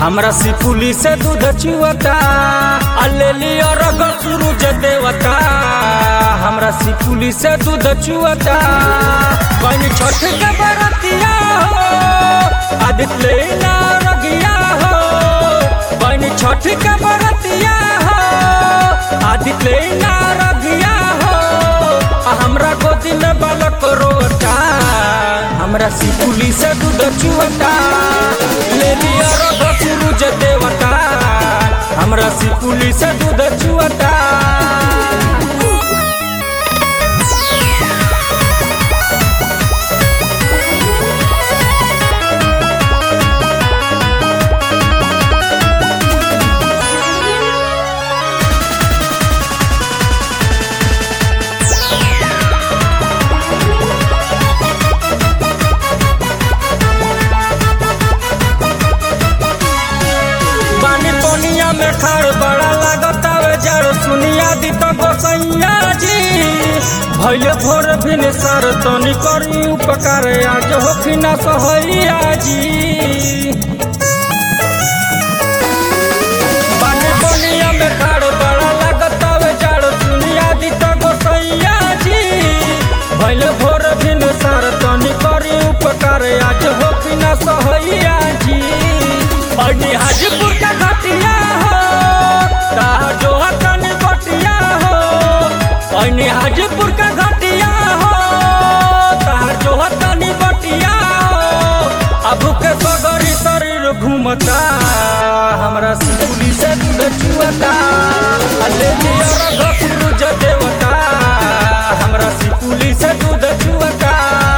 हमरा सिपुली से दूध चुअता अलेली और सूरज देवता हमरा सिपुली से दूध चुअता कहीं छठ के बरतिया हो आदित्य ना रगिया हो कहीं छठ के बरतिया हो आदित्य ना रगिया हो आ हमरा गोदी में बालक रोता हमरा सिपुली से दूध चुअता ले लिया रघ सूरज देवता हमरा सिपुली से दूध चुअता पानी पोनिया में खाड़ बड़ा लागत आवे जड़ सुनिया दी तो गोसैया जी भैले भोर भिन सर तनी करी उपकार आज होखी ना सहैया जी पानी पोनिया में खाड़ बड़ा लागत आवे जड़ सुनिया दी तो गोसैया जी भैले भोर भिन सर तनी करी उपकार आज होखी ना सहैया जी अनी हाजीपुर का घटिया हो ताहा जो हतन बटिया हो अनी हाजीपुर का घटिया हो ताहा जो हतन बटिया हो अब के सगरी शरीर घूमता हमरा सिकुली से दूध चुअता अले जिया सूरज देवता हमरा सिकुली से दूध चुअता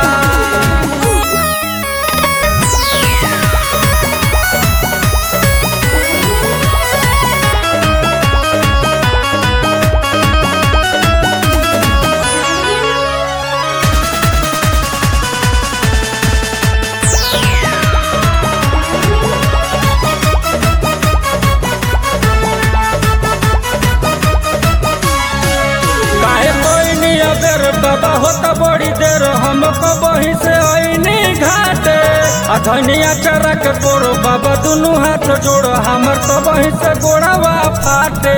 काहे कोई नहीं अबेर बाबा होता बड़ी देर हमको वहीं से आईनी घाटे अधनिया चरा के गोरो बाबा दोनों हाथ जोड़ो हमर तो वहीं से गोड़ावा फाटे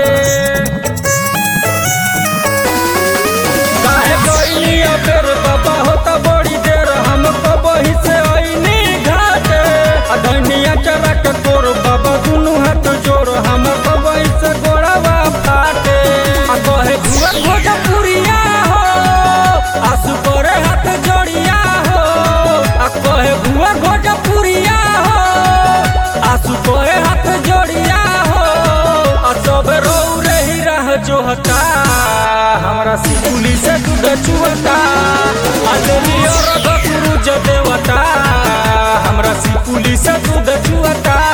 काहे कोई नहीं अबेर बाबा होता बड़ी देर हमको वहीं से आईनी घाटे अधनिया चरा के गोरो बाबा दोनों हाथ जोड़ो हमर तो वहीं से गोड़ावा फाटे आ कहे भुआ भोजपुरिया हो आसु करे हाथ जोड़िया हो आ कहे भुआ भोजपुरिया हो आसु करे हाथ जोड़िया हो आ सब रो रही रह जोहता हमरा सिकुली से दूध चुअता आ देवी और सूरज देवता हमरा सिकुली से दूध चुअता